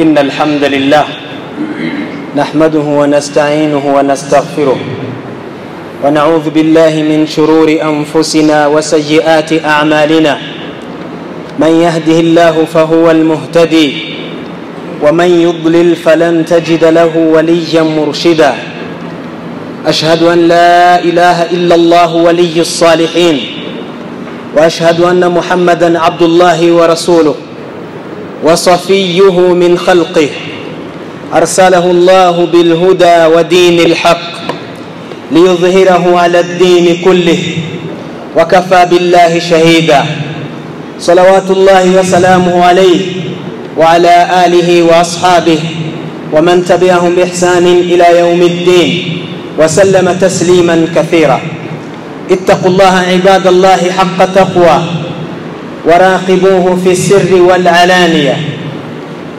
إن الحمد لله نحمده ونستعينه ونستغفره ونعوذ بالله من شرور أنفسنا وسيئات أعمالنا من يهده الله فهو المهتدي ومن يضلل فلن تجد له وليا مرشدا أشهد أن لا إله إلا الله ولي الصالحين وأشهد أن محمدا عبد الله ورسوله وصفيه من خلقه ارسله الله بالهدى ودين الحق ليظهره على الدين كله وكفى بالله شهيدا صلوات الله وسلامه عليه وعلى اله واصحابه ومن تبعهم باحسان الى يوم الدين وسلم تسليما كثيرا اتقوا الله عباد الله حق تقواه وراقبوه في السر والعلانيه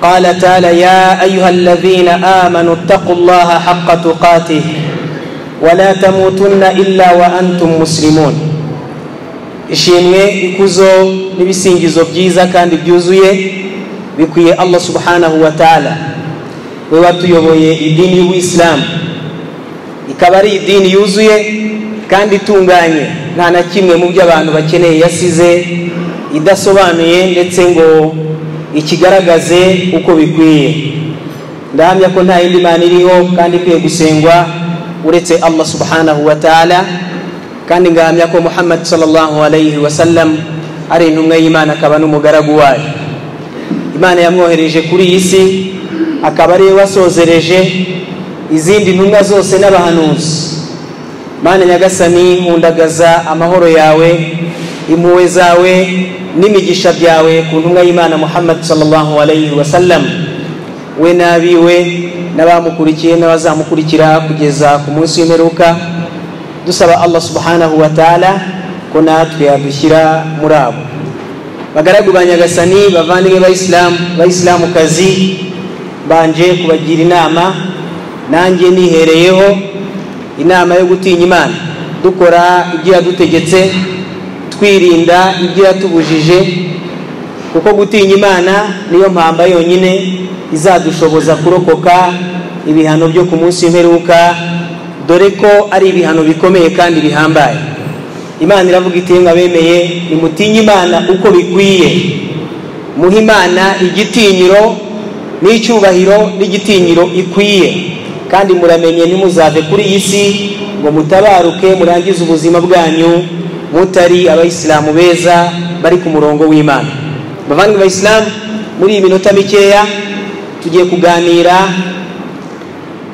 قال تعالى يا ايها الذين امنوا اتقوا الله حق تقاته ولا تموتن الا وانتم مسلمون ishimwe ikuzo n'ibisingizo byiza kandi byuzuye bikwiye allah subhanahu wa ta'ala we watuyoboye idini y'ubuyisilamu ikaba ari idini yuzuye kandi itunganye nta na kimwe mu byo abantu bakeneye yasize idasobanuye ndetse ngo ikigaragaze uko bikwiye ndahamya ko nta yindi mana iriho kandi ikwiye gusengwa uretse allah subhanahu wa ta'ala kandi ngahamya ko muhammad sallallahu alayhi wasallam ari intumwa y'imana akaba n'umugaragu wayo imana yamwohereje kuri iyi si akaba ariwe wasozereje izindi ntumwa zose n'abahanuzi mana nyagasani nkundagaza amahoro yawe impuhwe zawe n'imigisha byawe ku ntumwa y'imana muhammad sallallahu alayhi wasallam we n'abiwe n'abamukurikiye n'abazamukurikira kugeza ku munsi w'imperuka dusaba allah subhanahu wa ta'ala ko natwe yadushyira muri abo bagaragu ba nyagasani bavandimwe bayisilamu bayisilamukazi mbanje kubagira inama nanjye nihereyeho inama yo gutinya imana dukora ibyo yadutegetse twirinda ibyo yatubujije kuko gutinya imana niyo mpamba yonyine izadushoboza kurokoka ibihano byo ku munsi w'imperuka dore ko ari ibihano bikomeye kandi bihambaye imana iravuga iti bemeye nimutinye imana uko bikwiye muhe imana igitinyiro n'icyubahiro n'igitinyiro ikwiye kandi muramenye nimuzave kuri iyi si ngo mutabaruke murangize ubuzima bwanyu mutari abayisilamu beza bari ku murongo w'imana bavandimwe bayisilamu muri iyi minota mikeya tugiye kuganira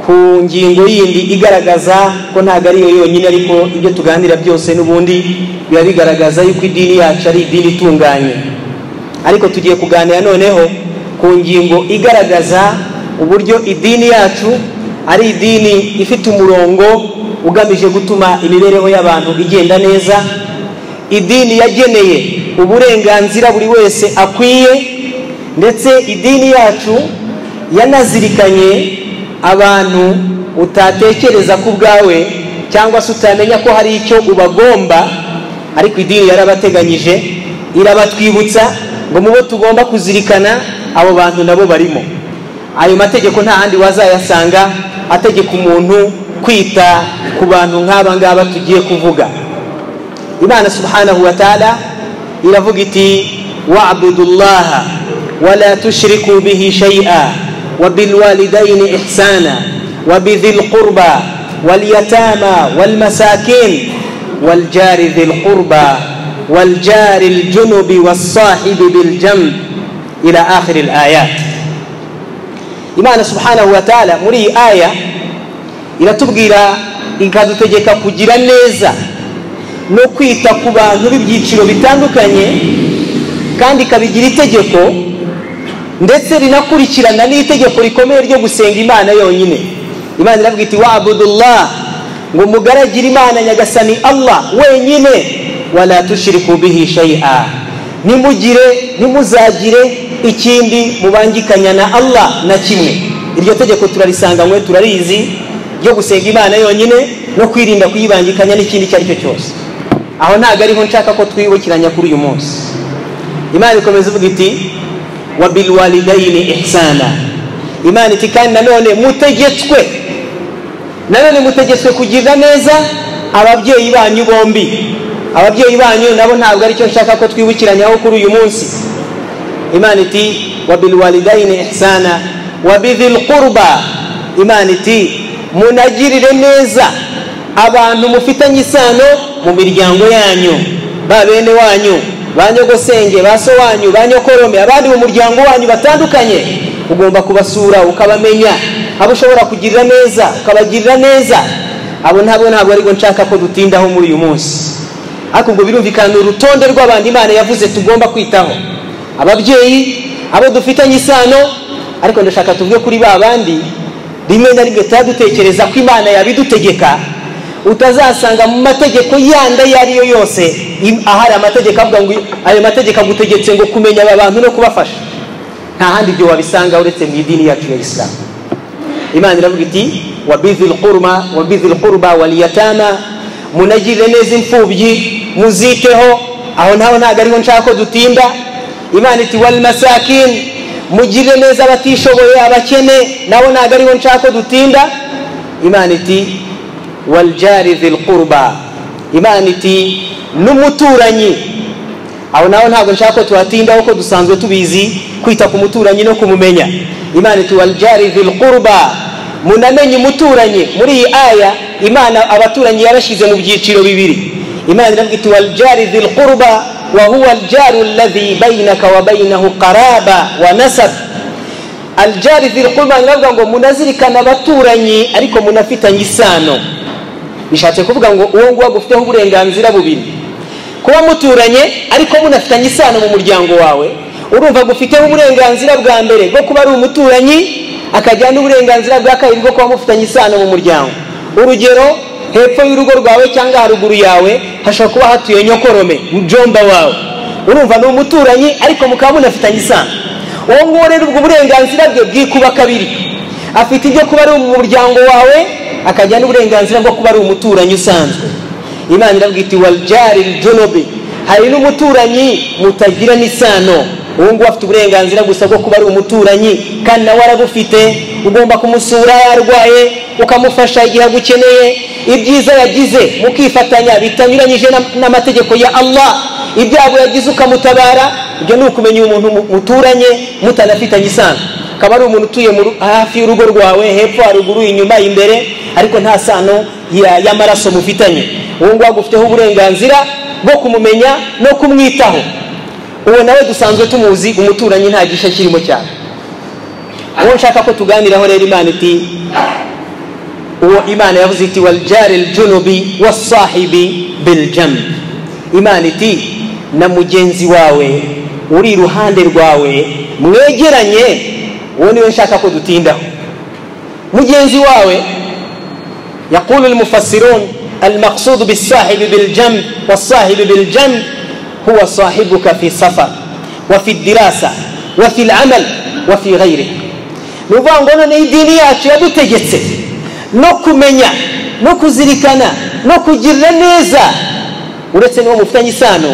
ku ngingo yindi igaragaza ko ntabwo ariyo yonyine ariko ibyo tuganira byose n'ubundi biba bigaragaza yuko idini yacu ari idini itunganye ariko tugiye kuganira noneho ku ngingo igaragaza uburyo idini yacu ari idini ifite umurongo ugamije gutuma imibereho y'abantu igenda neza idini yageneye uburenganzira buri wese akwiye ndetse idini yacu yanazirikanye abantu utatekereza ku bwawe cyangwa se utamenya ko hari icyo ubagomba ariko idini yarabateganyije irabatwibutsa ngo mu bo tugomba kuzirikana abo bantu nabo barimo ayo mategeko nta handi wazayasanga ategeka umuntu kwita ku bantu nk'aba ngaba tugiye kuvuga imana subhanahu wa ta'ala iravuga iti wabudullaha wala tushriku bihi shay'a wabilwalidaini ihsana wabithi lqurba walyatama walmasakin waljari dhi lqurba waljari ljunubi walsahibi biljanb ila akhiri layat imana subhanahu wa ta'ala muri iyi aya iratubwira ikadutegeka kugira neza no kwita ku bantu b'ibyiciro bitandukanye kandi ikabigira itegeko ndetse rinakurikirana n'itegeko rikomeye ryo gusenga imana yonyine imana iravuga iti wabudullah ngo mugaragire imana nyagasani allah wenyine wala tushiriku bihi shay'a nimugire nimuzagire ikindi mubangikanya na allah na kimwe iryo tegeko turarisanganywe turarizi ryo gusenga imana yonyine no kwirinda kuyibangikanya n'ikindi icyo ari cyo cyose aho ntabwo ariho nshaka ko twibukiranya kuri uyu munsi imana ikomeza ivuga iti wabilwalidayini ihsana imana iti kandi nanone mutegetswe nanone mutegetswe kugirira neza ababyeyi banyu bombi ababyeyi banyu nabo ntabwo aricyo nshaka ko twibukiranyaho kuri uyu munsi imana iti wabilwalidayini ihsana wabidhil qurba imana iti munagirire neza abantu mufitanye isano mu miryango yanyu ba bene wanyu ba nyogosenge ba so wanyu ba nyokorome abandi mu muryango wanyu batandukanye ugomba kubasura ukabamenya abo ushobora kugirira neza ukabagirira neza abo ntabwo ntabwo aribwo nshaka ko dutindaho muri uyu munsi ariko ubwo birumvikana urutonde rw'abantu imana yavuze tugomba kwitaho ababyeyi abo dufitanye isano ariko ndashaka tuvuge kuri ba bandi rimwe na rimwe tuba dutekereza ko imana yabidutegeka utazasanga mu mategeko yandi ayo ari yo yose ahari amategeko avuga ngo ayo mategeko agutegetse ngo kumenya aba bantu no kubafasha nta handi ibyo wabisanga uretse mu idini yacu ya isilamu imana iravuga iti wabizil qurma wabizil qurba waliyatama munagirire neza imfubyi muziteho aho naho ntabwo ariho nshaka ko dutinda imana iti wal masakin mugirire neza abatishoboye abakene nabo ntabwo ariho nshaka ko dutinda imana iti waljari dhil qurba imana iti n'umuturanyi aho naho ntabwo nshaka ko tuhatindaho ko dusanzwe tubizi kwita ku muturanyi no kumumenya imana iti waljari dhil qurba munamenye umuturanyi muri iyi aya imana abaturanyi yabashyize mu byiciro bibiri imana iravuga iti waljari dhil qurba wahuwa aljaru alladhi bainaka wa bainahu qaraba wa nasab aljari dhil qurba iravuga ngo munazirikana abaturanyi ariko munafitanye isano bishatse kuvuga ngo uwo nguwo agufiteho uburenganzira bubiri kuba muturanye ariko munafitanye isano mu muryango wawe urumva agufiteho uburenganzira bwa mbere bwo kuba ari umuturanyi akagira n'uburenganzira bwa kabiri bwo kuba mufitanye isano mu muryango urugero hepfo y'urugo rwawe cyangwa haruguru yawe hashobora kuba hatuye nyokorome mujomba wawe urumva ni umuturanyi ariko mukaba munafitanye isano uwo nguwo rero ubwo burenganzira bwe bwikuba kabiri afite ibyo kuba ari mu muryango wawe akagira n'uburenganzira bwo kuba ari umuturanyi usanzwe imana iravuga iti waljari junubi hari n'umuturanyi mutagira n'isano uwo nguwo afite uburenganzira gusa bwo kuba ari umuturanyi kandi nawe arabufite ugomba kumusura yarwaye ukamufasha igihe agukeneye ibyiza yagize mukifatanya bitanyuranyije n'amategeko ya allah ibyago yagize ukamutabara ibyo ni ukumenya umuntu muturanye mutanafitanye isano akaba ari umuntu utuye hafi y'urugo rwawe hepfo haruguru inyuma imbere ariko nta sano y'amaraso mufitanye uwo nguwo agufiteho uburenganzira bwo kumumenya no kumwitaho uwo nawe dusanzwe tumuzi umuturanyi nta gishe kirimo cyane uwo nshaka ko tuganiraho rero imana iti uwo imana yavuze iti waljari junubi wasahibi biljam imana iti na mugenzi wawe uri iruhande rwawe mwegeranye uwo niwe nshaka ko dutindaho mugenzi wawe يقول المفسرون المقصود بالصاحب بالجنب والصاحب بالجنب هو صاحبك في السفر وفي الدراسة وفي العمل وفي غيره nuvuga ngo noneho idini yacu yadutegetse no kumenya no kuzirikana no kugirira neza uretse n'uwo mufitanye isano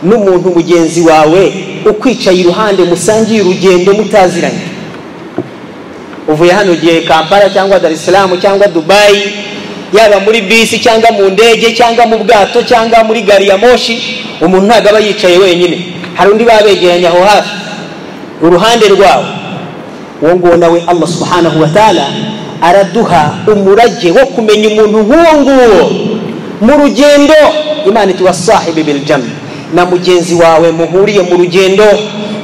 n'umuntu mugenzi wawe ukwicaye iruhande musangiye urugendo mutaziranye uvuye hano ugiye kampala cyangwa dar isilamu cyangwa dubayi yaba muri bisi cyangwa mu ndege cyangwa mu bwato cyangwa muri gari ya moshi umuntu ntabwo aba yicaye wenyine hari undi baba begeranye aho hafi uruhande rwawe uwo nguwo nawe allah subhanahu wa ta'ala araduha umurage wo kumenya umuntu nk'uwo nguwo mu rugendo imana iti wasahibi biljam na mugenzi wawe muhuriye mu rugendo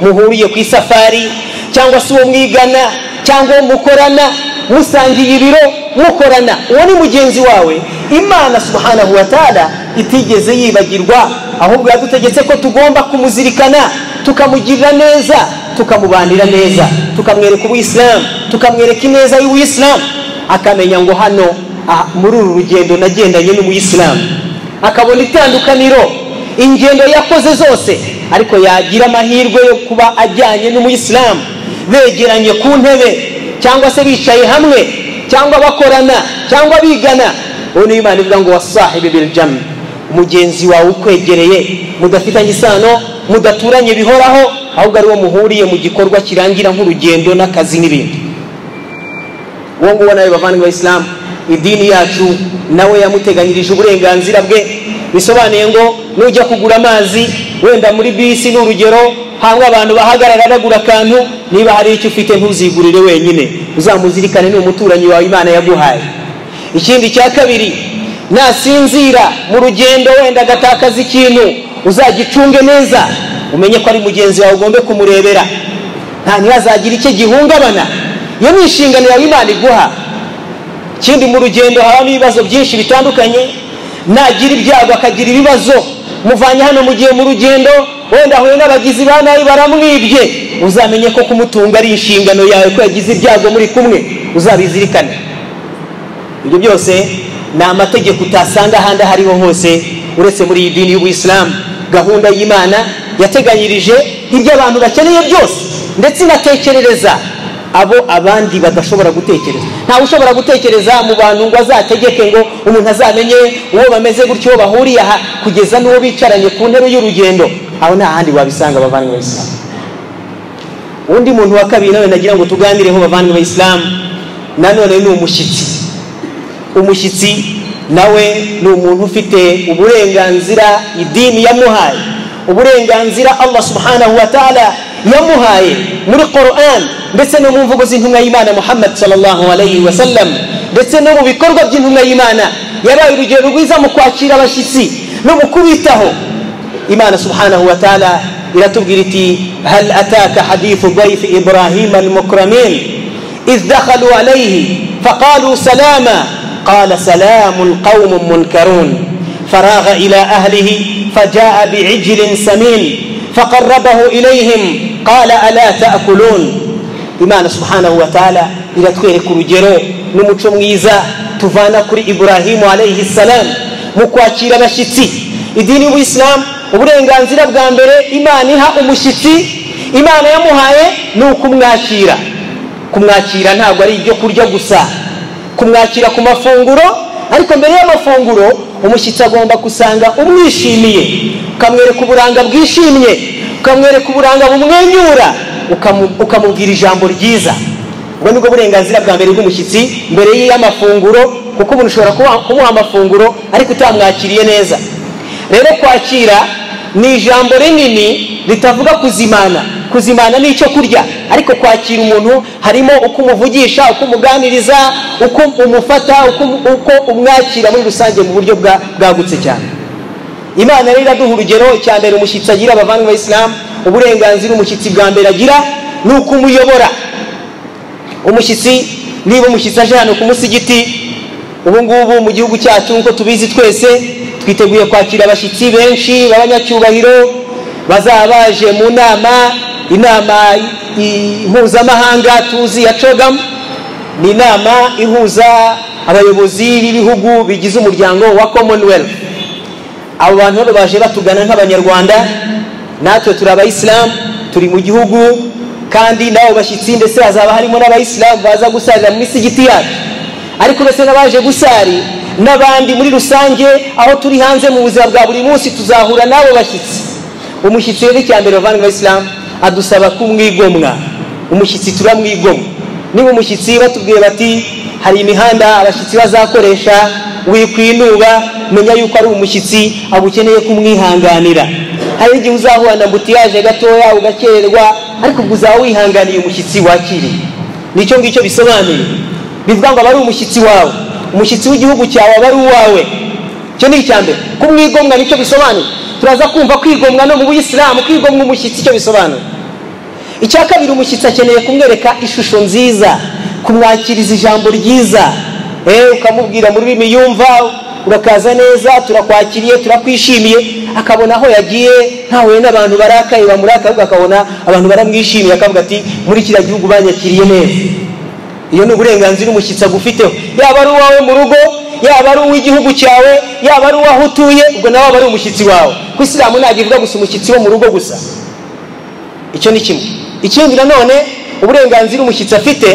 muhuriye ku isafari cyangwa se uwo mwigana cyangwa uwo mukorana musangiye ibiro mukorana uwo ni mugenzi wawe imana subhanahu wa ta'ala itigeze yibagirwa ahubwo yadutegetse ko tugomba kumuzirikana tukamugirira neza tukamubanira neza tukamwereka ubuyisilamu tukamwereka ineza y'ubuyisilamu akamenya ngo hano muri uru rugendo nagendanye n'umuyisilamu akabona itandukaniro ingendo yakoze zose ariko yagira amahirwe yo kuba ajyanye n'umuyisilamu begeranye ku ntebe cyangwa se bicaye hamwe cyangwa bakorana cyangwa bigana ubu niyo imana ivuga ngo wasahibi biljamu mugenzi wawe ukwegereye mudafitanye isano mudaturanye bihoraho ahubwo ari wo muhuriye mu gikorwa kirangira nk'urugendo n'akazi n'ibindi uwo nguwo nawe bavandimwe bayisilamu idini yacu nawe yamuteganyirije uburenganzira bwe bisobanuye ngo nujya kugura amazi wenda muri bisi ni urugero hangwa abantu bahagarara bagura akantu niba hari icyo ufite ntuzigurire wenyine uzamuzirikane ni umuturanyi wawe imana yaguhaye ikindi cya kabiri nasinzira mu rugendo wenda agatakaza ikintu uzagicunge neza umenye ko ari mugenzi wawe ugombe kumurebera nta ntihazagire icyo gihungabana iyo ni inshingano yawe imana iguha ikindi mu rugendo habamo ibibazo byinshi bitandukanye nagira ibyago akagira ibibazo muvanye hano mu gihe mu rugendo wenda ahuye n'abagizi ba nabi baramwibye uzamenye ko kumutunga ari inshingano yawe ko yagize ibyago muri kumwe uzabizirikane ibyo byose ni amategeko utasanga ahandi aho ariho hose uretse muri iyi dini y'ubuyisilamu gahunda y'imana yateganyirije ibyo abantu bakeneye byose ndetse inatekerereza abo abandi badashobora gutekereza ntawe ushobora gutekereza mu bantu ngo azategeke ngo umuntu azamenye uwo bameze gutyo bahuriye aha kugeza n'uwo bicaranye ku ntebe y'urugendo aho nta handi wabisanga abavandimwe b'isilamu undi muntu wa kabiri nawe nagira ngo tuganireho bavandimwe b'isilamu nanone ni umushyitsi umushyitsi nawe ni umuntu ufite uburenganzira idini yamuhaye uburenganzira allah subhanahu wa ta'ala yamuhaye muri quran ndetse no mu mvugo z'intumwa y'imana muhammad sallallahu alayhi wa sallam ndetse no mu bikorwa by'intumwa y'imana yabaye urugero rwiza mu kwakira abashyitsi no mu kubitaho imana subhanahu wa ta'ala iratubwira iti hal ataka hadithu daifi ibrahim almukramin idh dakhalu alayhi faqalu salama qala salamun qaumun munkarun فراغ إلى أهله فجاء بعجل سمين فقربه إليهم قال ألا تأكلون imana subhanahu wa ta'ala iratwereka urugero n'umuco mwiza tuvana kuri iburahimu alayhi salam mu kwakira abashyitsi idini y'ubuyisilamu uburenganzira bwa mbere imana iha umushyitsi imana yamuhaye ni ukumwakira kumwakira ntabwo ari ibyo kurya gusa kumwakira ku mafunguro ariko mbere y'amafunguro umushyitsi agomba gusanga umwishimiye ukamwereka uburanga bwishimye ukamwereka uburanga bumwenyura ukamubwira ijambo ryiza ubwo nibwo burenganzira bwa mbere bw'umushyitsi mbere y'amafunguro kuko umuntu ushobora kumuha amafunguro ariko utamwakiriye neza rero kwakira ni ijambo rinini ritavuga kuzimana kuzimana ni icyo kurya ariko kwakira umuntu harimo uko umuvugisha uko umuganiriza uko umufata uko umwakira muri rusange mu buryo bwagutse cyane imana rero iraduha urugero cya mbere umushyitsi agira abavandimwe b'isilamu uburenganzira umushyitsi bwa mbere agira ni uko umuyobora umushyitsi niba umushyitsi aje hano ku musigiti ubu ngubu mu gihugu cyacu nk'uko tubizi twese twiteguye kwakira abashyitsi benshi b'abanyacyubahiro bazaba baje mu nama inama mpuzamahanga tuzi ya cogamu ni inama ihuza abayobozi b'ibihugu bigize umuryango wa commonwealth abo bantu rero baje batugana nk'abanyarwanda natwe turi abayisilamu turi mu gihugu kandi n'abo bashyitsi ndetse hazaba harimo n'abayisilamu baza gusarira mu misigiti yacu ariko ndetse n'abaje gusari n'abandi muri rusange aho turi hanze mu buzima bwa buri munsi tuzahura n'abo bashyitsi umushyitsi rero icya mbere bavandimwe abayisilamu adusaba kumwigomwa umushyitsi turamwigomwa niba umushyitsi batubwiye bati hari imihanda abashyitsi bazakoresha wikwinuba menya yuko ari umushyitsi agukeneye kumwihanganira hari igihe uzahura na mbutiyaje gatoya ugakererwa ariko ubwo uzaba wihanganiye umushyitsi wakiriye nicyo ngicyo bisobanuye bivuga ngo aba ari umushyitsi wawe umushyitsi w'igihugu cyawe aba ari uwawe icyo ni icya mbere kumwigomwa nicyo bisobanuye turaza kumva kwigomwa no mu buyisilamu kwigomwa umushyitsi icyo bisobanuye icya kabiri umushyitsi akeneye kumwereka ishusho nziza kumwakiriza ijambo ryiza ukamubwira mu rurimi yumva urakaza neza turakwakiriye turakwishimiye akabona aho yagiye ntahuye n'abantu barakaye bamurakaye ahubwo akabona abantu baramwishimiye akavuga ati muri kiriya gihugu banyakiriye neza iyo ni uburenganzira umushyitsi agufiteho yaba ari uwawe mu rugo yaba ari uw'igihugu cyawe yaba ari uwaho utuye ubwo nawe aba ari umushyitsi wawe ku isilamu ntabwo ivuga gusa umushyitsi wo mu rugo gusa icyo ni kimwe ikindi nanone uburenganzira umushyitsi afite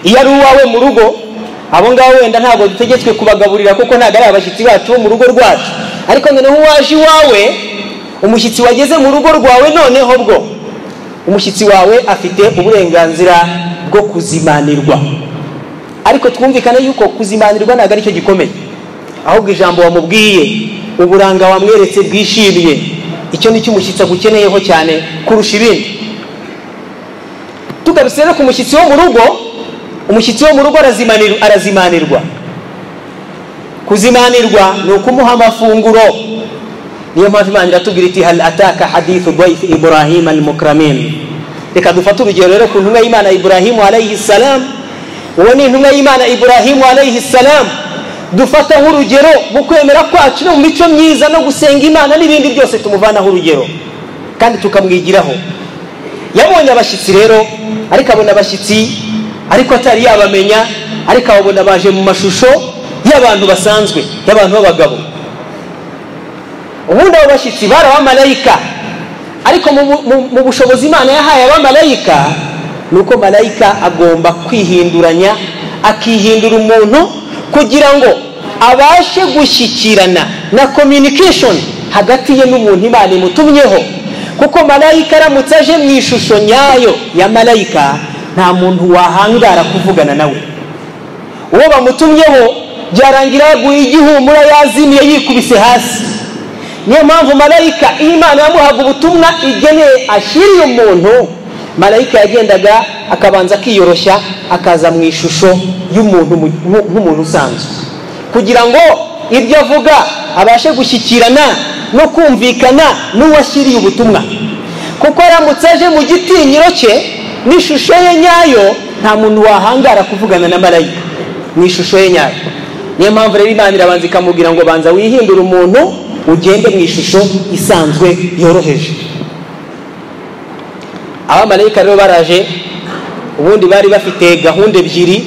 iyo ari uwawe mu rugo abo ngabo wenda ntabwo dutegetswe kubagaburira kuko ntabwo ari abashyitsi bacu bo mu rugo rwacu ariko noneho waje iwawe umushyitsi wageze mu rugo rwawe noneho bwo umushyitsi wawe afite uburenganzira bwo kuzimanirwa ariko twumvikane yuko kuzimanirwa ntabwo aricyo gikomeye ahubwo ijambo wamubwiye uburanga wamweretse bwishimye icyo ni cyo umushyitsi agukeneyeho cyane kurusha ibindi tugarutse rero ku mushyitsi wo mu rugo umushyitsi wo mu rugo arazimanirwa arazimanirwa kuzimanirwa ni ukumuha amafunguro niyo mpamvu imana iratubwira iti hal ataka hadithu dwaifi ibrahima almukramin reka dufate urugero rero ku ntumwa y'imana iburahimu alayhi salam uwo ni intumwa y'imana iburahimu alayhi salam dufata nk'urugero mu kwemera kwacu no mu mico myiza no gusenga imana n'ibindi byose tumuvanaho urugero kandi tukamwigiraho yabonye abashyitsi rero ariko abona abashyitsi ariko atari yabamenya ariko ababona baje mu mashusho y'abantu basanzwe y'abantu b'abagabo ubundi abo bashyitsi bari abamarayika ariko mu bushobozi imana yahaye abamarayika ni uko marayika agomba kwihinduranya akihindura umuntu kugira ngo abashe gushyikirana na communication hagati ye n'umuntu imana imutumyeho kuko marayika aramutse aje mu ishusho nyayo ya marayika nta muntu wahangara kuvugana nawe uwo bamutumyeho byarangira yaguye igihumura yazimiye yikubise hasi niyo mpamvu marayika iyo imana yamuhaga ubutumwa igeneye ashyiriye umuntu marayika yagendaga akabanza akiyoroshya akaza mu ishusho y'umuntu nk'umuntu usanzwe kugira ngo ibyo avuga abashe gushyikirana no kumvikana n'uwashyiriye ubutumwa kuko aramutse aje mu gitinyiro cye n'ishusho ye nyayo nta muntu wahangara kuvugana na marayika mu ishusho ye nyayo niyo mpamvu rero imana irabanza ikamubwira ngo banza wihindure umuntu ugende mu ishusho isanzwe yoroheje abamarayika rero baraje ubundi bari bafite gahunda ebyiri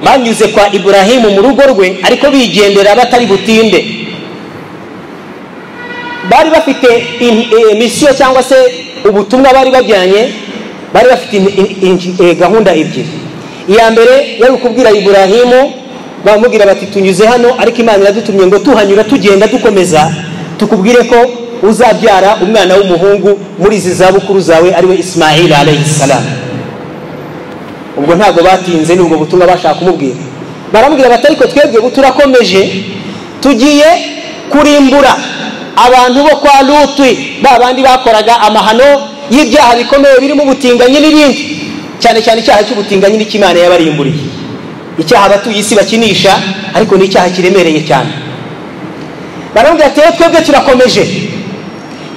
banyuze kwa iburahimu mu rugo rwe ariko bigendera batari butinde bari bafite misiyo cyangwa se ubutumwa bari bajyanye bari bafite gahunda ebyiri iya mbere yari ukubwira iburahimu bamubwira bati tunyuze hano ariko imana iradutumye ngo tuhanyura tugenda dukomeza tukubwire ko uzabyara umwana w'umuhungu muri izi zabukuru zawe ariwe ismail alayhisalamu ubwo ntabwo batinze ni ubwo butumwa bashaka kumubwira baramubwira bati ariko twebwe turakomeje tugiye kurimbura abantu bo kwa lutwi ba bandi bakoraga amahano y'ibyaha bikomeye birimo ubutinganyi n'ibindi cyane cyane icyaha cy'ubutinganyi n'ikimana yabarimburiye icyaha abatuye isi bakinisha ariko ni icyaha kiremereye cyane baramubwira ati rero twebwe turakomeje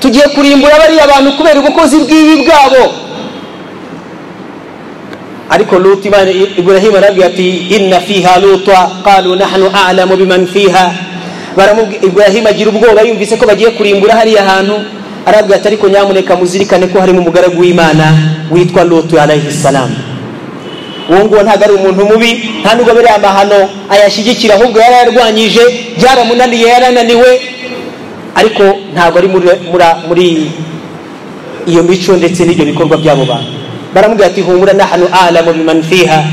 tugiye kurimbura bariya bantu kubera ubukozi bw'ibi bwabo ariko luti iburahimu arabwira ati inna fiha lutwa qalu nahnu a'lamu biman fiha iburahimu agira ubwoba yumvise ko bagiye kurimbura hariya hantu arabwira ati ariko nyamuneka muzirikane ko harimo umugaragu w'imana witwa lutu alayhi salamu uwo nguwo ntabwo ari umuntu mubi nta nubwo biriya amahano ayashyigikira ahubwo yari yarwanyije byaramunaniye yarananiwe ariko ntabwo ari muri iyo mico ndetse n'ibyo bikorwa by'abo bantu baramubwira ati humura nahanu alamu bimanfiha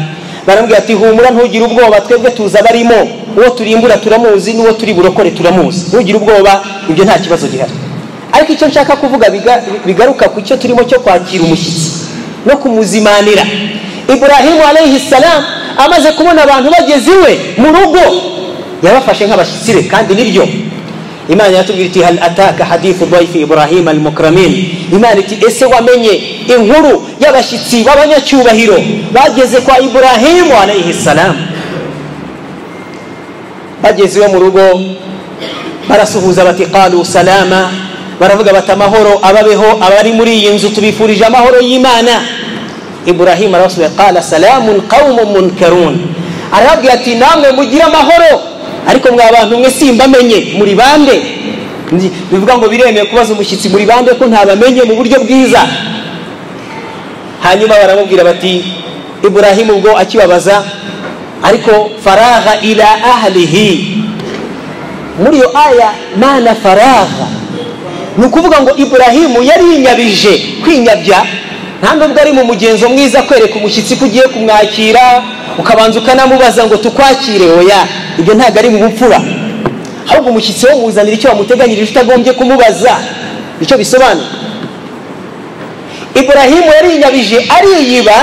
baramubwira ati humura ntugire ubwoba twebwe tuza barimo uwo turimbura turamuzi n'uwo turi burokore turamuzi ntugire ubwoba ibyo nta kibazo gihari ariko icyo nshaka kuvuga bigaruka ku cyo turimo cyo kwakira umushyitsi no kumuzimanira iburahimu alayhi salam amaze kubona abantu bageze iwe mu rugo yabafashe nk'abashyitsi be kandi nibyo imana yatubwira iti hal ataka hadithu daifi ibrahim almukramin imana iti ese wamenye inkuru y'abashyitsi b'abanyacyubahiro bageze kwa iburahimu alayhi salam bageze iwe mu rugo barasuhuza bati qalu salama baravuga bati amahoro ababeho abari muri iyi nzu tubifurije amahoro y'imana iburahimu arabasubiza qala salamun qawmun munkarun arababwira ati namwe mugire amahoro ariko mwa bantu mwe simbamenye muri bande bivuga ngo biremewe kubaza umushyitsi muri bande ko ntabamenye mu buryo bwiza hanyuma baramubwira bati iburahimu ubwo akibabaza ariko faraha ila ahlihi muri iyo aya mana faraha ni ukuvuga ngo iburahimu yari yinyabije kwinyabya nta nubwo ari mu mugenzo mwiza kwereka umushyitsi ko ugiye kumwakira ukabanza ukanamubaza ngo tukwakire oya ibyo ntabwo ari mu bupfura ahubwo umushyitsi wo muzanira icyo wamuteganyirije utagombye kumubaza icyo bisobanura iburahimu yarinyabije ariyiba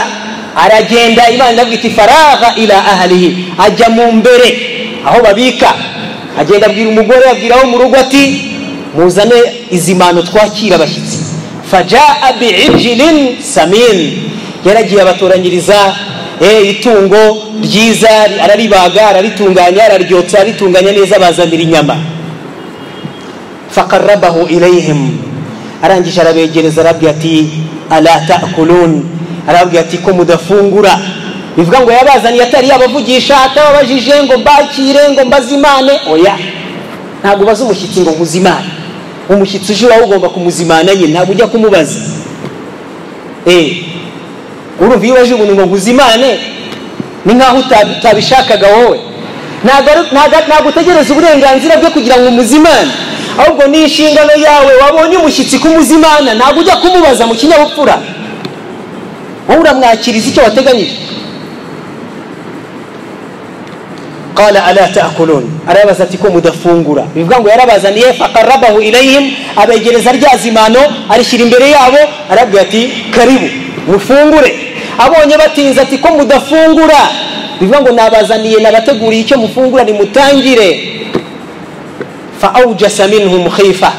aragenda imana abwita ifaragha ila ahalihi ajya mu mbere aho babika agenda abwira umugore abwira wo mu rugo ati muzane izi mpano twakira abashyitsi fajaa biijilin samin yaragiye abatoranyiriza eh, itungo ryiza araribaga araritunganya araryotsa aritunganya neza bazanira inyama fakarabahu ilayhim arangije arabegereza arabwira ati ala takulun arabwira ati ko mudafungura bivuga ngo yabazaniye atari yabavugisha atababajije ngo mbakire ngo mbazimane oya ntabwo ubaza umushyitsi ngo muzimane umushyitsi uje wawe ugomba kumuzimana nyine ntabwo ujya kumubaza eh urumva iyo waje umuntu ngo nkuzimane ni nkaho utabishakaga wowe ntabwo utegereza uburenganzira bwe kugira ngo umuzimane ahubwo ni inshingano yawe wabonye umushyitsi kumuzimana ntabwo ujya kumubaza mu kinyabupfura wowe uramwakiriza icyo wateganyije قال ألا تأكلون أرابز تكون مدفونغورا بيبقى نقول أرابز أن فقربه إليهم أبا يجلس أرجع زمانه أرشيرين بريابو أرابز أتي كريبو mufungure abonye batinze ati ko mudafungura bivuga ngo nabazaniye nabateguriye icyo mufungura nimutangire fa awjasa minhum khifa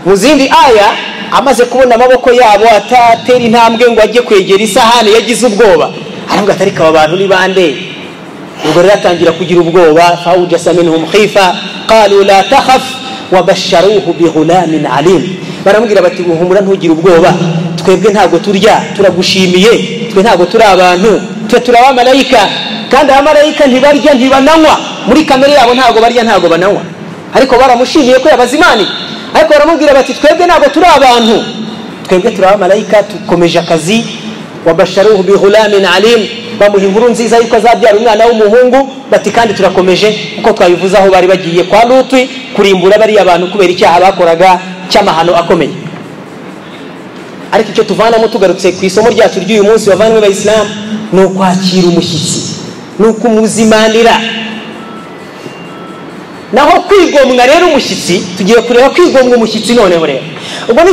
mu zindi aya amaze kubona amaboko yabo atatera intambwe ngo ajye kwegera isahani yagize ubwoba aravuga atari aba bantu ni bande ubwo rero atangira kugira ubwoba fa awjasa minhum khifa qalu la takhaf wabasharuhu bighulamin alim baramubwira bati guhumura ntugire ubwoba twebwe ntabwo turya turagushimiye twe ntabwo turi abantu twe turi abamarayika kandi abamarayika ntibarya ntibananywa muri kamere yabo ntabwo barya ntabwo bananywa ariko baramushimiye ko yabazimaniye ariko baramubwira bati twebwe ntabwo turi abantu twebwe turi abamarayika dukomeje akazi wabasharuhu bihulamin alim bamuha inkuru nziza yuko azabyara umwana w'umuhungu bati kandi turakomeje kuko twabivuze aho bari bagiye kwa lutwi kurimbura bariya bantu kubera icyaha bakoraga cy'amahano akomeye ariko icyo tuvanamo tugarutse ku isomo ryacu ry'uyu munsi wavanwe abayisilamu ni ukwakira umushyitsi ni ukumuzimanira naho kwigomwa rero umushyitsi tugiye kureba kwigomwa umushyitsi noneho rero ubwo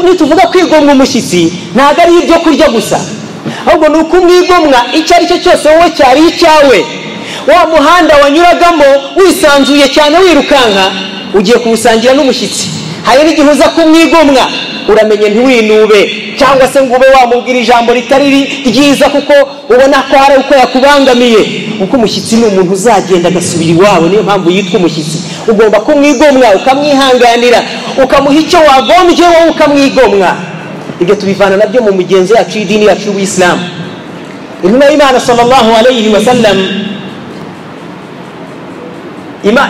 nituvuga kwigomwa umushyitsi ntabwo ari ibyo kurya gusa ahubwo ni ukumwigomwa icyo ari cyo cyose wowe cyari icyawe wa muhanda wanyuragamo wisanzuye cyane wirukanka ugiye kuwusangira n'umushyitsi hari n'igihe uza kumwigomwa uramenye ntiwinube cyangwa se ngo ube wamubwira ijambo ritari ryiza kuko ubona ko hari uko yakubangamiye kuko umushyitsi ni umuntu uzagenda agasubira iwabo niyo mpamvu yitwa umushyitsi ugomba kumwigomwa ukamwihanganira ukamuha icyo wagombye wowe ukamwigomwa ibyo tubivana nabyo mu migenzo yacu y'idini yacu y'ubuyisilamu intumwa y'imana sallallahu alayhi wasallam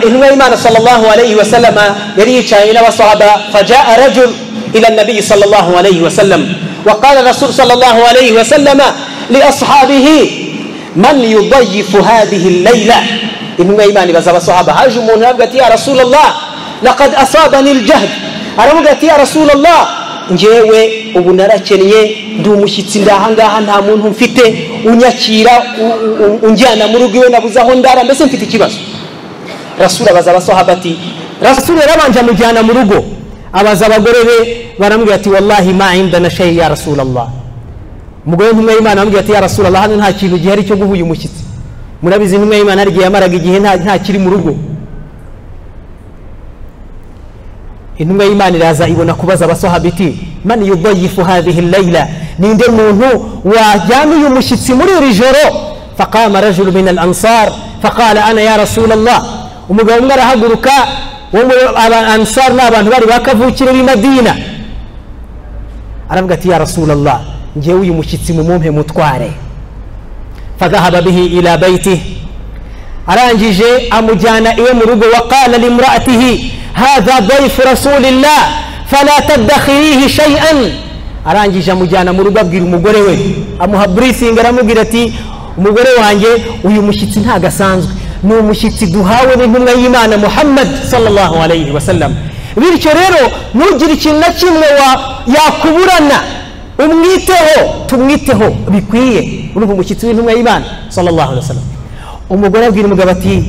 intumwa y'imana sallallahu alayhi wasallama yari yicaranye n'abasahaba fajaa rajul إلى النبي صلى الله عليه وسلم وقال الرسول صلى الله عليه وسلم لأصحابه من يضيف هذه الليلة إنهم إيمان بزر الصحابة هاجم ونبقت يا رسول الله لقد أصابني الجهد أرمقت يا رسول الله ngewe ubu narakeneye ndi umushyitsi ndahangaha nta muntu mfite unyakira unjyana mu rugo iwe nabuze aho ndara mbese mfite ikibazo rasura abaza abasahaba ati rasura yarabanje amujyana mu rugo abaza abagore be baramubwira ati wallahi ma indana shayi ya rasulallah umugore w'intumwa y'imana aramubwira ati ya rasulallah hano nta kintu gihari cyo guha uyu mushyitsi murabizi intumwa y'imana hari igihe yamaraga igihe nta kiri mu rugo intumwa y'imana iraza ibona kubaza abasohabiti man yudayifu hadhihi layla ninde muntu wajyana uyu mushyitsi muri iri joro faqama rajulu min al ansar faqala ana ya rasulallah umugabo umwe arahaguruka wo muri ansar ni abantu bari bakavukire b'i madina aravuga ati ya rasulallah ngewe uyu mushyitsi mumumpe mutware fadhahaba bihi ila baitihi arangije amujyana iwe mu rugo waqala limraatihi hadha daifu rasulillah fala tadakhirihi shay'an arangije amujyana mu rugo abwira umugore we amuha briefing aramubwira ati umugore wanjye uyu mushyitsi ntagasanzwe ni umushyitsi duhawe n'intumwa y'imana muhammad sallallahu alayhi wasallam bityo rero ntugire ikintu na kimwe yakuburana umwiteho tumwiteho bikwiye urumva umushyitsi w'intumwa y'imana sallallahu alayhi wasallam umugore abwira umugabo ati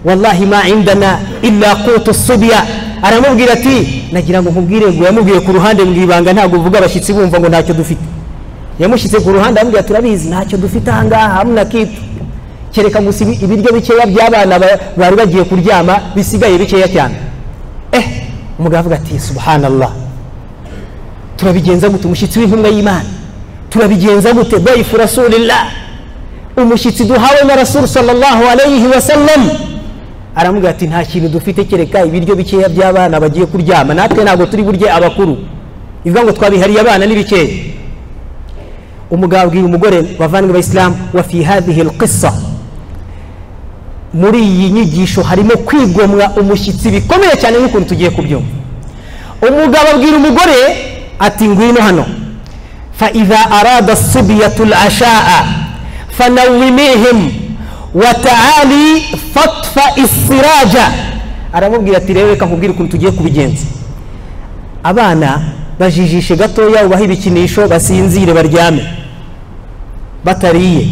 wallahi ma indana illa qutu subya aramubwira ati nagira ngo nkubwire ngo yamubwiye ku ruhande mu ibanga ntabwo uvuga abashyitsi bumva ngo ntacyo dufite yamushyize ku ruhande amubwira turabizi ntacyo dufite ahangaha hamwe na kitu kereka gusa ibi- ibiryo bikeya by'abana ba- bari bagiye kuryama bisigaye bikeya cyane eh umugabo avuga ati subhanallah turabigenza gute umushyitsi w'intumwa y'imana turabigenza gute daifu rasulillah umushyitsi duhawe na rasul sallallahu alayhi wa sallam aramubwira ati nta kintu dufite kereka ibiryo bikeya by'abana bagiye kuryama natwe ntabwo turi burye abakuru ni ukuvuga ngo twabihariye abana ni bikeya umugabo abwira umugore bavandimwe bayisilamu wa fi hadhihi alqissa muri iyi nyigisho harimo kwigomwa umushyitsi bikomeye cyane nk'ukuntu tugiye kubyumva umugabo abwira umugore ati ngwino hano فإذا أراد الصبية العشاء فنوميهم وتعالي فاطفئ السراج aramubwira ati rero reka nkubwire ukuntu tugiye kubigenza abana bajijishe gatoya ubahe ibikinisho basinzire baryame batariye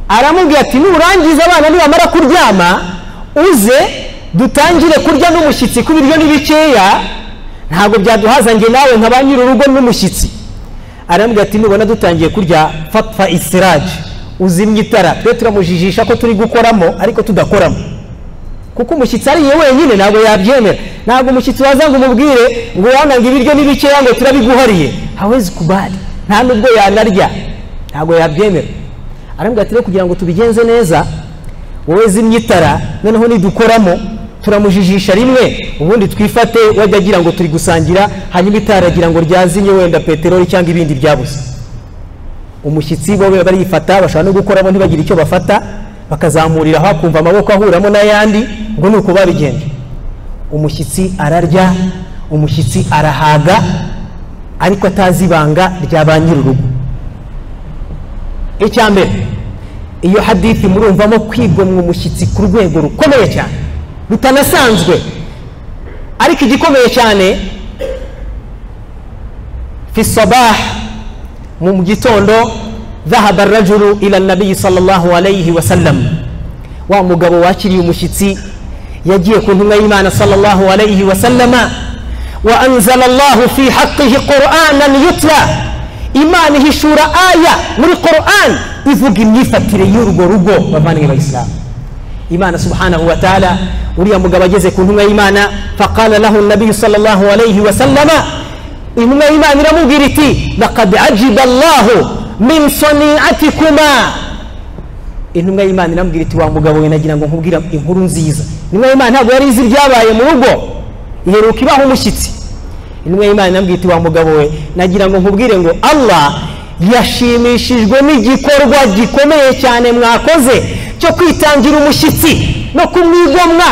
aramubwira ati nurangiza abana nibamara kuryama uze dutangire kurya n'umushyitsi kuko ibiryo ni bikeya ntabwo byaduhaza njye nawe nka ba nyir'urugo n'umushyitsi aramubwira ati nubona dutangiye kurya fapfa isiraje uzimye itara twe turamujijisha ko turi gukoramo ariko tudakoramo kuko umushyitsi ariye wenyine ntabwo yabyemera ntabwo umushyitsi waza ngo umubwire ngo urabona ngo ibiryo ni bikeya ngo turabiguhariye hawezi kubali nta nubwo yanarya ntabwo yabyemera aramubwira ati rero kugira ngo tubigenze neza wowe zimya itara noneho nidukoramo turamujijisha rimwe ubundi twifate wajya agira ngo turi gusangira hanyuma itara agira ngo ryazimye wenda peteroli cyangwa ibindi byabuze umushyitsi bo biba barifata bashobora no gukoramo ntibagire icyo bafata bakazamuriraho akumva amaboko ahuramo n'ayandi ubwo ni uko babigenda umushyitsi ararya umushyitsi arahaga ariko atazi ibanga rya ba nyir'urugo icya mbere iyo hadithi murumvamo kwigomwa umushyitsi ku rwego rukomeye cyane rutanasanzwe ariko igikomeye cyane fi sabah mu gitondo dhahaba rajuru ila nabiyi sallallahu alayhi wa sallam wa mugabo wakiriye umushyitsi yagiye ku ntumwa y'imana sallallahu alayhi wa sallama wa anzala allahu fi haqqihi qur'anan yutla imana ihishura aya muri qur'an ivuga imyifatire y'urwo rugo bavandimwe bayisilamu imana subhanahu wa taala uriya mugabo ageze ku ntumwa y'imana faqala lahu nabiyu sallallahu alayhi wa sallama intumwa y'imana iramubwira iti laqad ajiba allahu min saniatikuma intumwa y'imana iramubwira iti wa mugabo we nagira ngo nkubwira inkuru nziza intumwa y'imana ntabwo yari izi ibyabaye mu rugo iheruka ibaha umushyitsi intumwa y'imana inambwira iti wa mugabo we nagira ngo nkubwire ngo allah yashimishijwe n'igikorwa gikomeye cyane mwakoze cyo kwitangira umushyitsi no kumwigomwa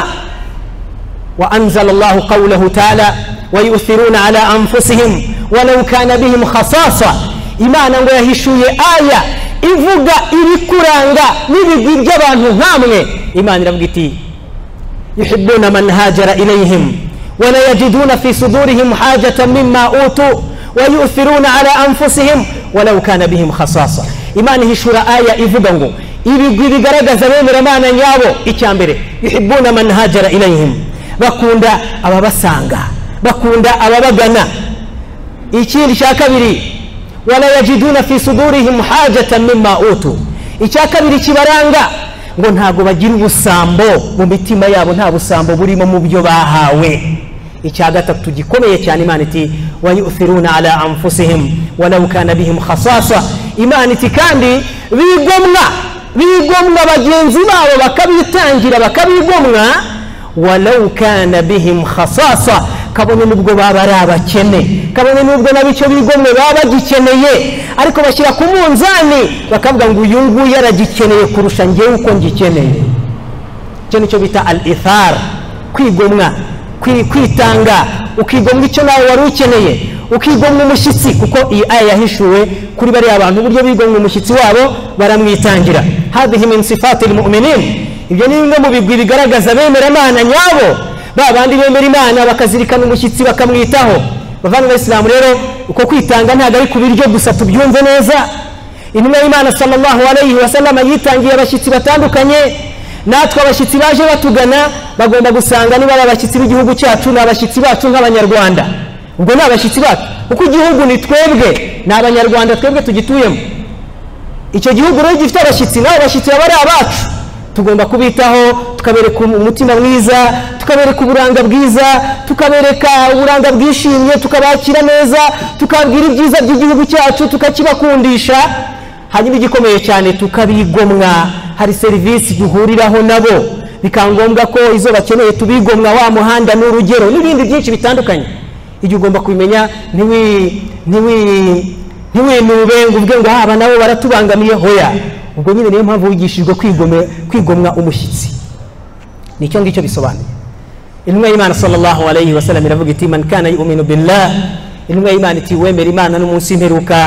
wa anzala allahu qawlahu taala wayuthiruna ala anfusihim walau kana bihim khasasa imana ngo yahishuye aya ivuga ibikuranga n'ibigwi by'abantu nk'amwe imana iravuga iti yuhibuna man hajara ilayhim ولا يجدون في صدورهم حاجة مما أوتوا ويؤثرون على أنفسهم ولو كان بهم خصاصة إيمان هشورة آية إفقنغو ibigwi bigaragaza bemera imana yabo icya mbere yuhibuna man hajara ilayhim bakunda ababasanga bakunda ababagana ikindi cya kabiri wala yajiduna fi sudurihim hajatan mimma utu icya kabiri kibaranga ngo ntabwo bagira ubusambo mu mitima yabo nta busambo burimo mu byo bahawe icya gatatu gikomeye cyane imana iti wayuthiruna ala anfusihim walau kana bihim khasasa imana iti kandi bigomwa bigomwa bagenzi babo bakabitangira bakabigomwa walau kana bihim khasasa kabone nubwo baba ari abakene kabone nubwo nabicyo bigomwe baba bagikeneye ariko bashyira ku munzani bakavuga ngo uyu nguyu aragikeneye kurusha ngewe uko ngikeneye icyo nicyo bita al ithar kwigomwa kwi- kwitanga ukigomwa icyo nawe wari ukeneye ukigomwa umushyitsi kuko iyi aya yahishuwe kuri bariya bantu uburyo bigomwa umushyitsi wabo baramwitangira hadhihi min sifati lmuminin ibyo ni bimwe mu bigwi bigaragaza bemera imana nyabo ba bandi bemera imana bakazirikana umushyitsi bakamwitaho bavanga abayisilamu rero uko kwitanga ntabwo ari ku biryo gusa tubyumve neza intumwa y'imana sallallahu alayhi wa sallama yitangiye abashyitsi batandukanye natwe abashyitsi baje batugana bagomba gusanga niba ari abashyitsi b'igihugu cyacu ni abashyitsi bacu nk'abanyarwanda ubwo ni abashyitsi bacu kuko igihugu ni twebwe ni abanyarwanda twebwe tugituyemo icyo gihugu rero gifite abashyitsi n'abo bashyitsi baba ari abacu tugomba kubitaho tukabereka umutima mwiza tukabereka uburanga bwiza tukabereka uburanga bwishimye tukabakira neza tukabwira ibyiza by'igihugu cyacu tukakibakundisha hanyuma igikomeye cyane tukabigomwa hari serivisi duhuriraho nabo bikaba ngombwa ko izo bakeneye tubigomwa wa muhanda n'urugero n'ibindi byinshi bitandukanye igihe ugomba kubimenya ntiwinube ngo uvuge ngo haba nabo baratubangamiye hoya ubwo nyine niyo mpamvu wigishijwe kwigomwa umushyitsi nicyo ngicyo bisobanuye intumwa y'imana sallallahu alayhi wasallam iravuga iti man kana yuminu billah intumwa y'imana iti wemera imana n'umunsi imperuka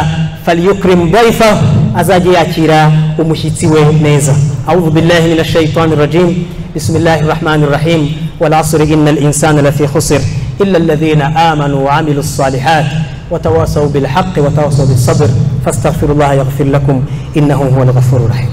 faliyukirimu daifahu azajya yakira umushyitsi we neza audu billahi min ashaitani rajim bismillahi rahmani rahim walasri inna linsana lafi khusir illa alladhina amanu waamilu lsalihat وتواصوا بالحق وتواصوا بالصبر فاستغفروا الله يغفر لكم انه هو الغفور الرحيم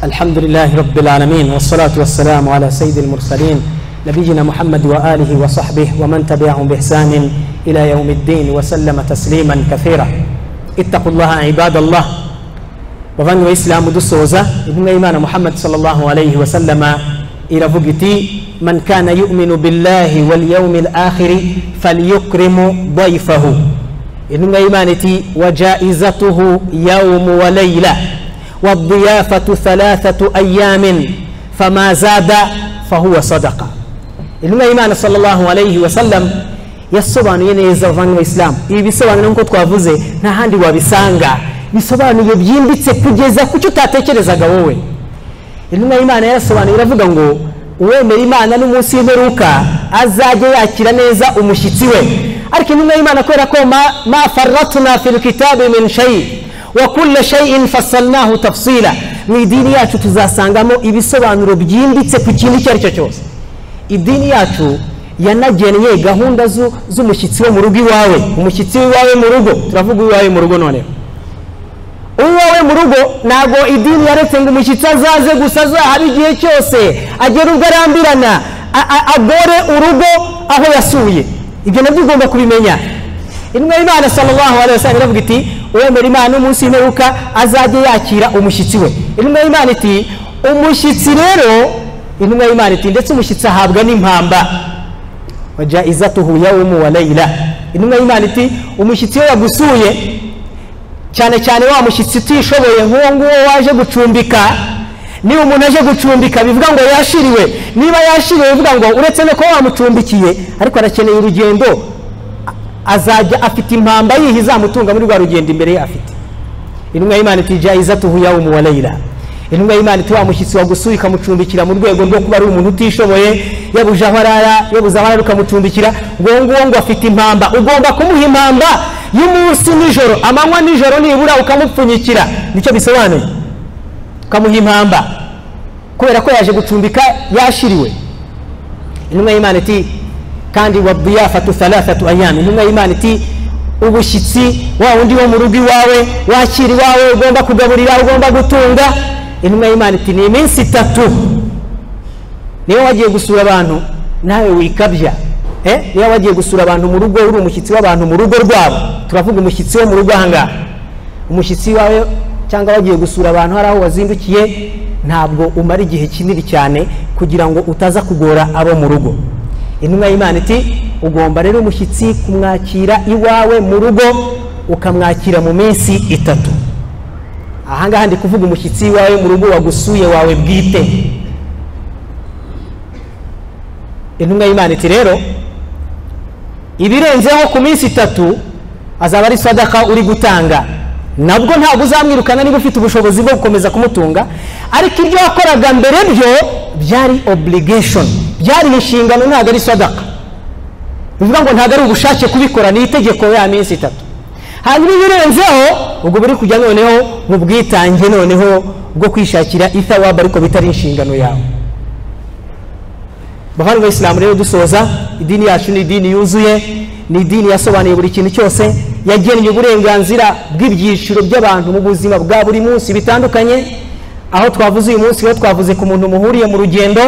الحمد لله رب العالمين والصلاة والسلام على سيد المرسلين نبينا محمد وآله وصحبه ومن تبعهم بإحسان إلى يوم الدين وسلم تسليما كثيرا اتقوا الله عباد الله وظن وإسلام دسوزة ابن إيمان محمد صلى الله عليه وسلم إلى فقتي من كان يؤمن بالله واليوم الآخر فليكرم ضيفه ابن إيمانتي وجائزته يوم وليلة والضيافة ثلاثة أيام فما زاد fahuwa sadaka intumwa y'imana sallallahu alayhi wa sallam yasobanuye neza abavandimwe isilamu ibi bisobanuro nk'uko twavuze nta handi wabisanga bisobanuye byimbitse kugeza ku cyo utatekerezaga wowe intumwa y'imana yarasobanuye iravuga ngo uwemera imana n'umunsi w'imperuka azajya yakira neza umushyitsi we ariko intumwa y'imana kubera ko ma faratuna fil kitabi min shayi wa kulla shayin fasalnahu tafsira mu idini yacu tuzasangamo ibisobanuro byimbitse ku kintu icyo ari cyo cyose idini yacu yanagennye gahunda z'umushyitsi we mu rugo iwawe umushyitsi w'iwawe mu rugo turavuga uw'iwawe mu rugo noneho uwawe mu rugo ntabwo idini yaretse ngo umushyitsi azaze gusa azahabe igihe cyose agere ubwo arambirana agore urugo aho yasuye ibyo nabyo ugomba kubimenya intumwa y'imana sallallahu alayhi wa sallam iravuga iti uwemera imana n'umunsi w'imperuka azajya yakira umushyitsi we intumwa y'imana iti umushyitsi rero intumwa y'imana iti ndetse umushyitsi ahabwa n'impamba wajaizatuhu yawumu wa layila intumwa y'imana iti umushyitsi iyo yagusuye cyane cyane wa mushyitsi utishoboye nk'uwo nguwo waje gucumbika niba umuntu aje gucumbika bivuga ngo yashiriwe niba yashiriwe bivuga ngo uretse no kuba wamucumbikiye ariko arakeneye urugendo azajya afite impamba yiha izamutunga muri rwa rugendo imbere ye afite intumwa y'imana itijya izatuhu yawumu wa layila intumwa y'imana iti wa mushyitsi wagusuye ikamucumbikira mu rwego rwo kuba ari umuntu utishoboye yabuze aho arara yabuze aho arara ukamucumbikira nguwo nguwo ngo afite impamba ugomba kumuha impamba y'umunsi nijoro amanywa nijoro nibura ukamupfunyikira nicyo bisobanuye ukamuha impamba kubera ko yaje gucumbika yashiriwe intumwa y'imana iti kandi wadiyafatu thalathatu ayami intumwa y'imana iti ubushyitsi wa wundi wo mu rugo iwawe wakira iwawe ugomba kugaburira ugomba gutunga intumwa y'imana iti ni iminsi itatu niba wagiye gusura abantu nawe wikabya niba wagiye gusura abantu mu rugo uri umushyitsi w'abantu mu rugo rwabo turavuga umushyitsi wo mu rugo ahangaha umushyitsi wawe cyangwa wagiye gusura abantu hari aho wazindukiye ntabwo umara igihe kinini cyane kugira ngo utaza kugora abo mu rugo intumwa y'imana iti ugomba rero umushyitsi kumwakira iwawe mu rugo ukamwakira mu minsi itatu ahangaha ndi kuvuga umushyitsi iwawe mu rugo wagusuye wawe bwite intumwa y'imana iti rero ibirenzeho ku minsi itatu azaba ari sadaka uri gutanga nabwo ntabwo uzamwirukana niba ufite ubushobozi bwo gukomeza kumutunga ariko ibyo wakoraga mbere byo byari obligation byari inshingano ntabwo ari sadaka bivuga ngo ntabwo ari ubushake kubikora ni itegeko ya minsi itatu hanyuma ibirenzeho ubwo buri kujya noneho mu bwitange noneho bwo kwishakira ithawaba ariko bitari inshingano yawe bavandimwe isilamu rero dusoza idini yacu ni idini yuzuye ni idini yasobanuye buri kintu cyose yagennye uburenganzira bw'ibyiciro by'abantu mu buzima bwa buri munsi bitandukanye aho twavuze uyu munsi rero twavuze ku muntu muhuriye mu rugendo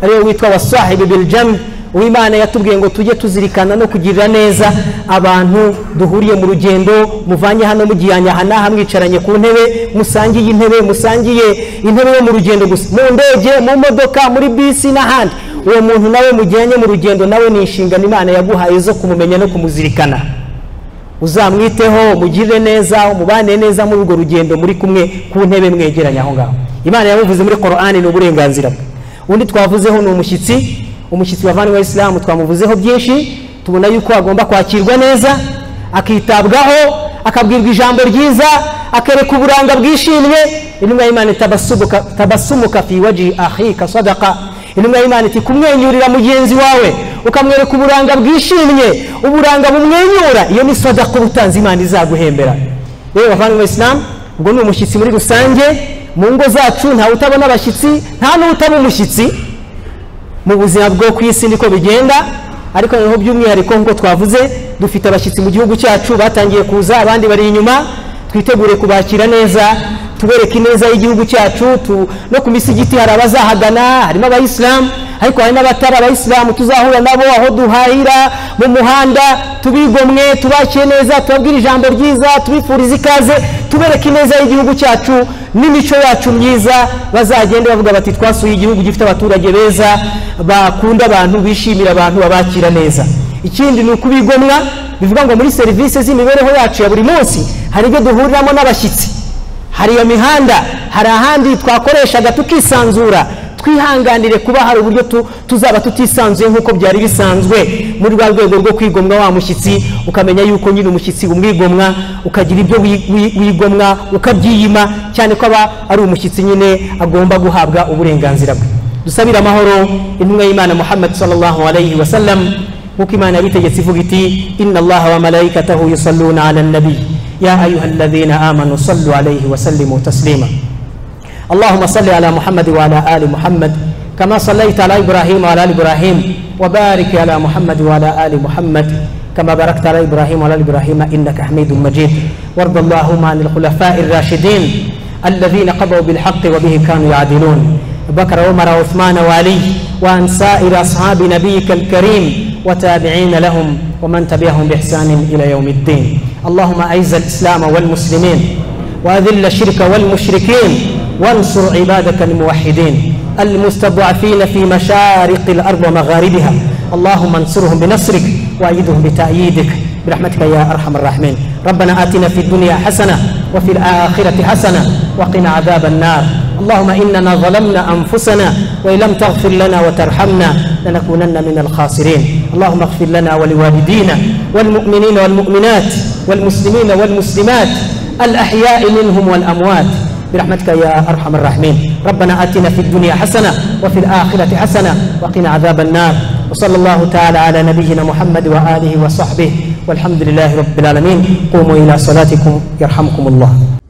ariwe witwa wasahibi biljam uwimana yatubwiye ngo tujye tuzirikana no kugirira neza abantu duhuriye mu rugendo muvanye hano mugihanyaha mwicaranye ku ntebe musangiye intebe musangiye intebe yo mu rugendo gusa mu ndege mu modoka muri bisi n'ahandi uwo muntu nawe mujyanye mu rugendo nawe ni inshingano imana yaguhaye zo kumumenya no kumuzirikana uzamwiteho umugirire neza umubane neza muri urwo rugendo muri kumwe ku ntebe mwegeranye aho ngaho imana yabuvuze muri korani ni uburenganzira bwe undi twavuzeho ni umushyitsi umushyitsi wavanywe isilamu twamuvuzeho byinshi tubona yuko agomba kwakirwa neza akitabwaho akabwirwa ijambo ryiza akereka uburanga bwishimye intumwa y'imana tabasumuka fi waji ahika sadaka intumwa y'imana iti kumwenyurira mugenzi wawe ukamwereka uburanga bwishimye uburanga bumwenyura iyo ni sadaka uba utanze imana izaguhembera rero bavandimwe isilamu ubwo ni umushyitsi muri rusange mu ngo zacu ntawe utabona abashyitsi nta n'utaba umushyitsi mu buzima bwo ku isi niko bigenda ariko noneho by'umwihariko nk'uko twavuze dufite abashyitsi mu gihugu cyacu batangiye kuza abandi bari inyuma twitegure kubakira neza tubereke ineza y'igihugu cyacu no ku misigiti hari abazahagana harimo abayisilamu ariko hari n'abatari abayisilamu tuzahura nabo aho duhahira mu muhanda tubigomwe tubakire neza tubabwire ijambo ryiza tubifurize ikaze tubereke ineza y'igihugu cyacu n'imico yacu myiza bazagende bavuga bati twasuye igihugu gifite abaturage beza bakunda abantu bishimira abantu babakira neza ikindi ni ukubigomwa bivuga ngo muri serivisi z'imibereho yacu ya buri munsi hari ibyo duhuriramo n'abashyitsi hari iyo mihanda hari ahandi twakoreshaga tukisanzura twihanganire kuba hari uburyo tuzaba tutisanzuye nk'uko byari bisanzwe muri rwa rwego rwo kwigomwa wa mushyitsi ukamenya yuko nyine umushyitsi umwigomwa ukagira ibyo wigomwa ukabyiyima cyane ko aba ari umushyitsi nyine agomba guhabwa uburenganzira bwe dusabire amahoro intumwa y'imana muhammad sallallahu alayhi wa sallam nk'uko imana yabitegetse ivuga iti inna allaha wa malayikatahu yusalluna ala nabi ya ayuha alladhina amanu sallu alayhi wa sallimu taslima اللهم صل على محمد وعلى آل محمد كما صليت على إبراهيم وعلى آل إبراهيم وبارك على محمد وعلى آل محمد كما باركت على إبراهيم وعلى آل إبراهيم إنك حميد مجيد وارض اللهم عن الخلفاء الراشدين الذين قضوا بالحق وبه كانوا يعدلون بكر عمر وعثمان وعلي وعن سائر أصحاب نبيك الكريم وتابعين لهم ومن تبعهم بإحسان إلى يوم الدين اللهم أعز الإسلام والمسلمين وأذل الشرك والمشركين وانصر عبادك الموحدين المستضعفين في مشارق الأرض ومغاربها اللهم انصرهم بنصرك وأيدهم بتأييدك برحمتك يا أرحم الراحمين ربنا آتنا في الدنيا حسنة وفي الآخرة حسنة وقنا عذاب النار اللهم إننا ظلمنا أنفسنا وإن لم تغفر لنا وترحمنا لنكونن من الخاسرين اللهم اغفر لنا ولوالدينا والمؤمنين والمؤمنات والمسلمين والمسلمات الأحياء منهم والأموات برحمتك يا أرحم الراحمين ربنا آتنا في الدنيا حسنة وفي الآخرة حسنة وقنا عذاب النار وصلى الله تعالى على نبينا محمد وآله وصحبه والحمد لله رب العالمين قوموا إلى صلاتكم يرحمكم الله